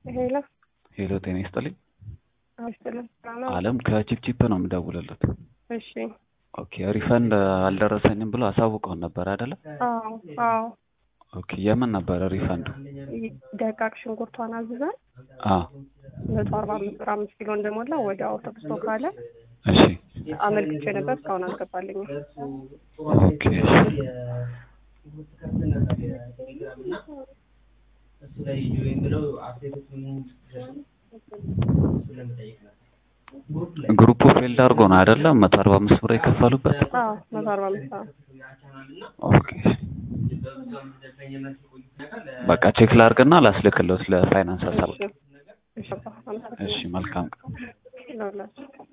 ሄሎ ሄሎ ጤና ይስጥልኝ። አስጥልኝ ነው። አለም ከቺፕቺፕ ነው የምደውልለት። እሺ። ኦኬ ሪፈንድ አልደረሰኝም ብሎ አሳውቀውን ነበር አይደለ? አዎ አዎ። ኦኬ የምን ነበረ ሪፈንዱ? ደቃቅ ሽንኩርቷን አዝዘን አ መቶ አርባ አምስት ብር አምስት ኪሎ እንደሞላ ወዲያው ተብስቶ ካለ እሺ አመልክቼ ነበር። እስካሁን አልገባልኝም። ኦኬ እሺ። ግሩፑ ፌልድ አድርጎ ነው አይደለም? መቶ አርባ አምስት ብር የከፈሉበት። አዎ መቶ አርባ አምስት አዎ። ኦኬ በቃ ቼክ ላድርግና ላስልክለው ስለ ፋይናንስ ሀሳብ። እሺ። እሺ። እሺ መልካም ቀን። ለሁላችሁ